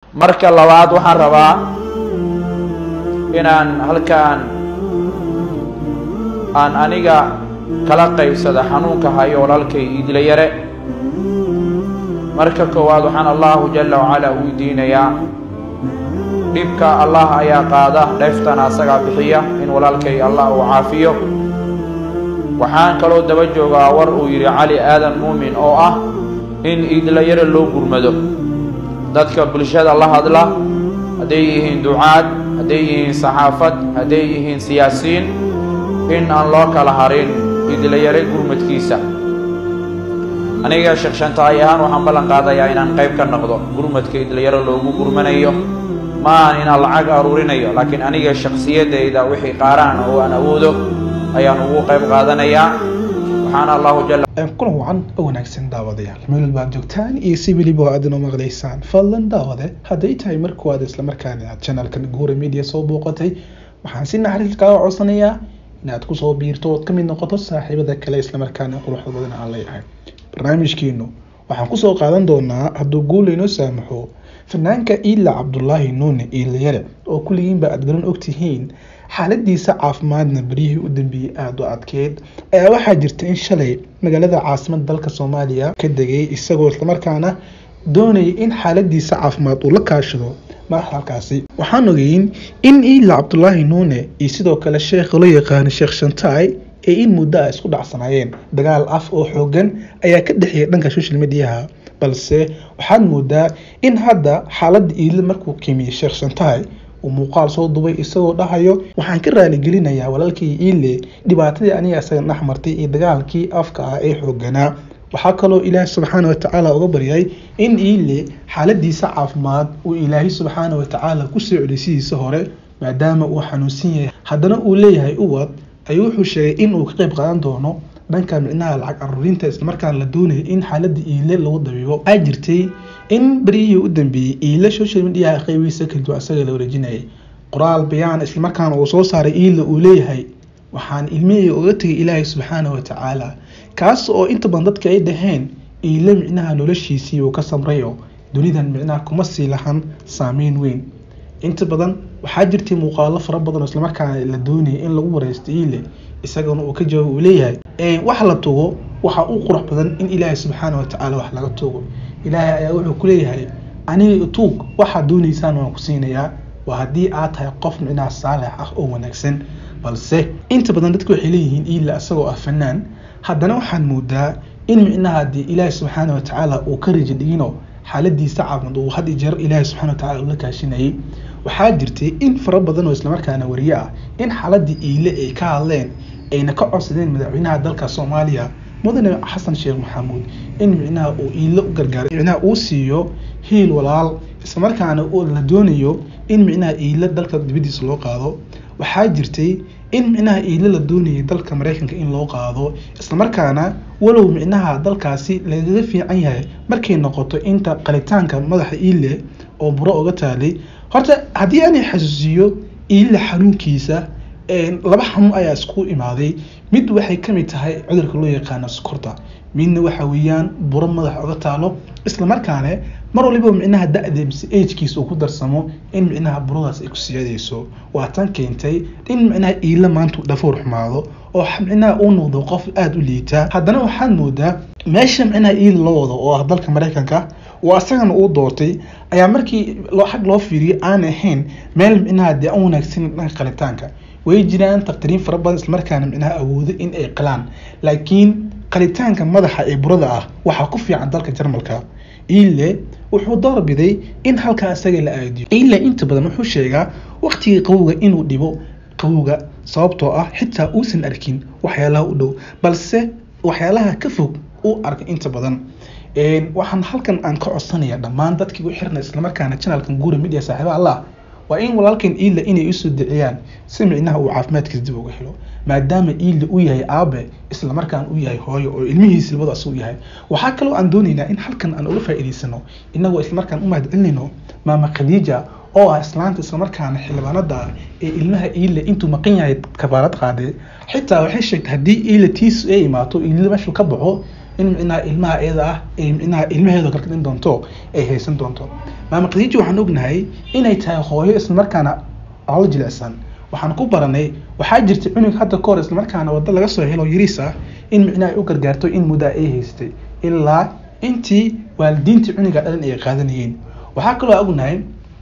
marka labaad waxaan rabaa inaan halkaan aan aniga kala qaybsada xanuunka hayo walaalkay iidla yare marka koowaad waxaan allahu jala wacalaa weydiinayaa dhibka allah ayaa qaada dheeftana asagaa bixiya in walaalkay allah uu caafiyo waxaan kaloo daba joogaa war uu yidhi cali aadan muumin oo ah in iidla yare loo gurmado dadka bulshada la hadla hadday yihiin ducaad hadday yihiin saxaafad hadday yihiin siyaasiyiin in aan loo kala harin iidla yare gurmadkiisa aniga sheekh shantaay ahaan waxaan ballan qaadayaa inaan qayb ka noqdo gurmadka iidla yare loogu gurmanayo ma aan inaan lacag aruurinayo laakiin aniga shakhsiyaddayda wixii qaaraan oo aan awoodo ayaan ugu qayb qaadanayaa waxaana allahu jala kulan wacan oo wanaagsan daawadayaal meel walba aad joogtaan iyo si weliba aad inoo maqlaysaan fadlan daawade hadday tahay markuwaad islamarkaana aad channelkan guura media soo booqatay waxaan si naxariis kaaga codsanayaa inaad kusoo biirto ood ka mid noqoto saaxiibada kale islamarkaana quruxda badan aan leeyahay barnaamijkeenu waxaan kusoo qaadan doonaa hadduu guul inoo saamaxo fanaanka iila cabdulaahi nuune iilayare oo kulligiinba aad garan ogtihiin xaaladiisa caafimaadna beryihii u dambeeyey aada u adkeyd ayaa waxaa jirta in shalay magaalada caasimada dalka soomaaliya ka degay isagoo islamarkaana doonayay in xaaladiisa caafimaad uu la kaashado madaxda halkaasi waxaan ogeyn in iila cabdulaahi nuune iyo sidoo kale sheekha loo yaqaano sheekh shantaay ee in muddo a isku dhacsanaayeen dagaal af oo xoogan ayaa ka dhexeeya dhanka social mediaha balse waxaad moodaa in hadda xaaladda iile markuu kimiyey sheekh shantaay uu muuqaal soo dubay isagoo dhahayo waxaan ka raaligelinayaa walaalkii iile dhibaatadii aniga isaga dhex martay iyo dagaalkii afka ah ee xooganaa waxaa kaloo ilaahi subxaana watacaala uga baryay in iile xaaladiisa caafimaad uu ilaahay subxaana watacaala kusoo celiy sidiisa hore maadaama uu xanuunsan yahay haddana uu leeyahay uwad ayuu wuxuu sheegay in uu ka qayb qaadan doono dhanka micnaha lacag aruurinta islamarkaan la doonayay in xaaladda iile lagu dabiibo waxaa jirtay in beryihii u dambeeyey iile social mediaha qeybihiisa kadib isaga la wareejinayay qoraal bayaan islamarkaana uu soo saaray iile uu leeyahay waxaan ilmihii uga tegay ilaahay subxaana watacaala kaas oo inta badan dadka ay dhaheen iile micnaha noloshiisii uu ka samrayo dunidan micnaha kuma sii lahan saameyn weyn inta badan waxaa jirtay muuqaalo fara badan oo islamarkaana la doonayay in lagu wareysto iile isagana uu ka jawaab uu leeyahay wax la tugo waxa u qurux badan in ilaahay subxaana watacaala wax laga tugo ilaahay ayaa wuxuu ku leeyahay aniga tuug waxaad doonaysaan waan ku siinayaa waa haddii aad tahay qof micnaha saalex ah oo wanaagsan balse inta badan dadku waxay leeyihiin iila isagoo ah fanaan haddana waxaan moodaa in micnaha haddii ilaahay subxaana watacaala uu ka raja dhigino xaaladiisa caafimaad uu had iyo jeer ilaahay subxana watacaala ula kaashinayay waxaa jirtay in fara badan oo islamarkaana wariye ah in xaaladii iile ay ka hadleen ayna ka codsadeen madaxweynaha dalka soomaaliya mudane xasan sheekh maxamuud in micnaha uu iile u gargaaray micnaha uu siiyo hiil walaal islamarkaana la doonayo in micnaha iile dalka dibadiisa loo qaado waxaa jirtay in micnaha iile la doonayay dalka mareykanka in loo qaado islamarkaana walow micnaha dalkaasi lagaga fiican yahay markay noqoto inta qalitaanka madaxa iile oo buro uga taalay horta haddii aanay xasuusiyo iile xanuunkiisa laba xanuun ayaa isku imaaday mid waxay kamid tahay cudurka loo yaqaano sokorta midna waxa weeyaan buro madaxa uga taalo islamarkaana mar waliba micnaha da-da mise agkiisa uu ku darsamo in micnaha buradaas ay ku siyaadayso waa tan keentay in micnaha iile maanta dhafoor xumaado oo micnaha uu noqdo qof aada u liita haddana waxaad moodaa meesha micnaha iile loo wado oo ah dalka mareykanka oo asagana uu doortay ayaa markii xag loo fiiriyay aan ahayn meel micnaha dee an wanaagsan dhanka qalitaanka way jiraan takhtiriin fara badan islamarkaana micnaha awoodo in ay qalaan laakiin qalitaanka madaxa ee burada ah waxaa ku fiican dalka jarmalka ile wuxuu doorbiday in halkaa isaga la aadiyo ile inta badan wuxuu sheegaa waqtigii qawowga inuu dhibo qawowga sababtoo ah xitaa uusan arkin waxyaalaha u dhow balse waxyaalaha ka fog uu arkay inta badan waxaan halkan aan ka codsanaya dhammaan dadkii u xirna islamarkaana channelkan guura media saaxiiba allah waa in walaalkan iila inay usoo diciyaan si micnaha uu caafimaadkiisa dib uga helo maadaama iila uu yahay aabe islamarkaan uu yahay hooyo oo ilmihiisa labada asuu yahay waxaa kaloo aan doonaynaa in halkan aan uga faa'iidaysano inagoo islamarkaan u mahadcelinayno maama khadiija oo ah islaanta islamarkaana xildhibaanada ah ee ilmaha iile intuu maqan yahay kafaarad qaade xitaa waxay sheegtay haddii iile tiis ay imaato iile meeshuu ka baxo in micnaha ilmaha iyada ah ay micnaha ilmaheeda kalkadhin doonto ay haysan doonto maama khadiija waxaan ognahay inay tahay hooyo islamarkaana alo jilicsan waxaan ku baranay waxaa jirta cunug hadda ka hor islamarkaana waddo laga soo helo yariis ah in micnaha ay u gargaarto in muddaa ay haystay ilaa intii waalidiintii cunuga dhalan ay qaadanayeen waxaa kaloo ognahay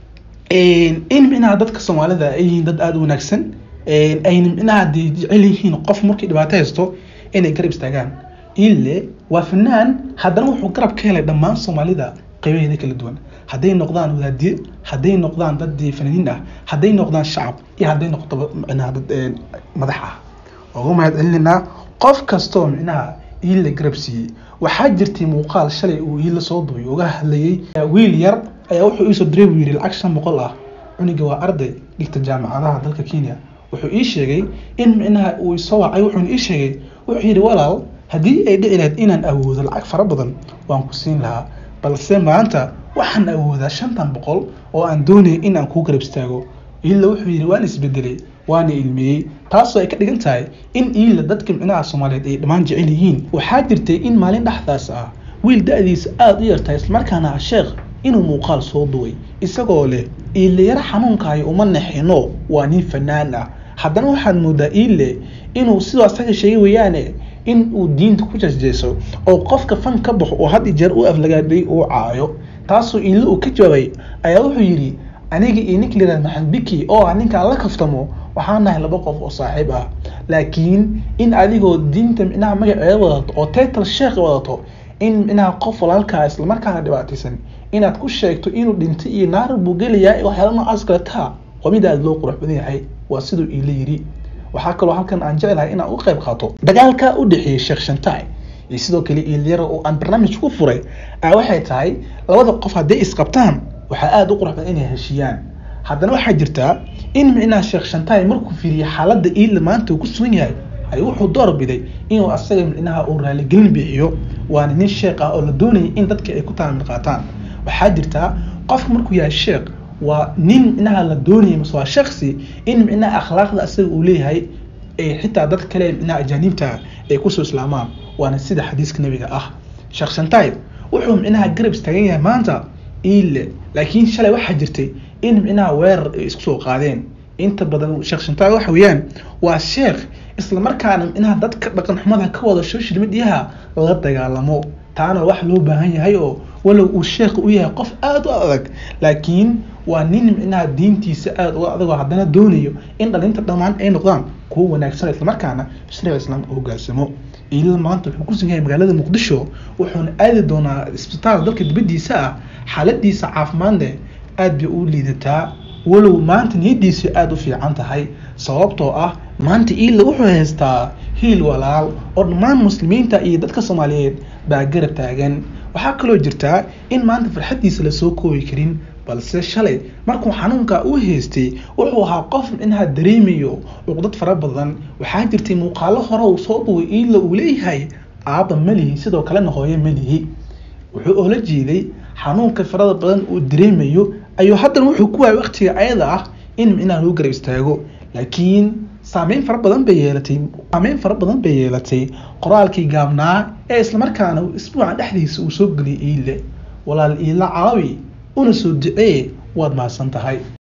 in micnaha dadka soomaalida ay yihiin dad aada u wanaagsan ayna micnaha dee jecel yihiin qof markii dhibaato haysto inay garab istaagaan ile waa fanaan haddana wuxuu garab ka helay dhammaan soomaalida qaybaheeda kala duwan hadday noqdaan wadaadiye hadday noqdaan dad fanaaniin ah hadday noqdaan shacab iyo hadday noqdo micnaha dad madax ah ugu mahad celinaa qof kastoo micnaha iila garab siiyey waxaa jirtay muuqaal shalay uu iila soo duubay uga hadlayay wiil yar ayaa wuxuu iisoo diray buu yidhi lacag shan boqol ah cuniga waa arday dhigta jaamacadaha dalka kenya wuxuu ii sheegay in micnaha uu isoo wacay wuxuuna ii sheegay wuxuu yidhi walaal haddii ay dhici lahayd inaan awoodo lacag fara badan waan ku siin lahaa balse maanta waxaan awoodaa shantan boqol oo aan doonaya in aan kuu garab istaago iila wuxuu yidhi waan isbedelay waana ilmeeyey taasoo ay ka dhigan tahay in iila dadka micnaha soomaaliyeed ay dhammaan jecel yihiin waxaa jirtay in maalin dhexdaas ah wiil da-diisa aada u yartahay islamarkaana ah sheekh inuu muuqaal soo duway isagoo leh iile yaro xanuunkaayo uma naxino waa nin fanaan ah haddana waxaad moodaa iile inuu sidoo asaga sheegay weeyaane in uu diinta ku jasjeeso oo qofka fan ka baxo oo had i jeer u aflagaadhay uu caayo taasoo iile uu ka jawaabay ayaa wuxuu yidhi aniga iyo ninka layihahda maxamed biki oo ah ninkaan la kaftamo waxaan nahay laba qof oo saaxiib ah laakiin in adigoo diinta micnaha magaceeda wadato oo title sheekh wadato in micnaha qof walaalkaa islamarkaana dhibaataysan inaad ku sheegto inuu dhintay iyo naar buu gelayaa waxyaala noocaas kale taa waa mid aada loo qurux badan yahay waa siduu iila yidhi waxaa kaloo halkan aan jeclahay inaan u qayb qaato dagaalka u dhexeeyay sheekh shantaay iyo sidoo kale iilyara oo aan barnaamij ku furay a waxay tahay labada qof hadday isqabtaan waxaa aada u qurux badan inay heshiiyaan haddana waxaa jirtaa in micnaha sheekh shantaay markuu fiiriyay xaaladda iila maanta uu ku sugan yahay ay wuxuu door biday inuu asaga micnaha uu raaligelin bixiyo waana nin sheekh ah oo la doonayay in dadka ay ku taamil qaataan waxaa jirtaa qofka markuu yahay sheekh waa nin micnaha la doonayay mase waa shaksi in micnaha akhlaaqda asaga uu leeyahay ee xitaa dad kale micnaha ajaaniibta ay kusoo islaamaan waana sida xadiiska nabiga ah sheekh shantaay wuxuu micnaha garab istaagan yahay maanta iile laakiin shalay waxaa jirtay in micnaha weerar ay isku soo qaadeen inta badan sheekh shantaay waxa weeyaan waa sheekh islamarkaana micnaha dadka dhaqan xumada ka wada social mediaha la dagaalamo taana wax loo baahan yahay oo walow uu sheekh u yahay qof aada u adag laakiin waa nin micnaha diintiisa aada uga adagoo haddana doonayo in dhalinta dhammaan ay noqdaan kuwo wanaagsan islamarkaana shariica islaamka hogaansamo iilada maanta wuxuu ku sugan yahay magaalada muqdisho wuxuuna aadi doonaa isbitaal dalka dibadiisa ah xaaladiisa caafimaadne aada bay u liidataa walow maanta niyadiisu aada u fiican tahay sababtoo ah maanta iila wuxuu haystaa hiil walaal oo dhammaan muslimiinta iyo dadka soomaaliyeed baa garab taagan waxaa kaloo jirtaa in maanta farxaddiisa lasoo koobi karin balse shalay markuu xanuunka u haystay wuxuu ahaa qof micnaha dareemayo cuqdad fara badan waxaa jirtay muuqaalo hore uu soo duway iila uu leeyahay aaba malihi sidoo kalena hooye malihi wuxuu oola jeeday xanuunka farada badan uu dareemayo ayuu haddana wuxuu ku waayay waqtiga ayada ah in micnaha lagu garab istaago laakiin saameyn fara badan bay yeelatay saameyn fara badan bay yeelatay qoraalkii gaabnaa ee islamarkaana isbuuca dhexdiisa uu soo geliyay iile walaal iila caawi una soo ducee waad mahadsan tahay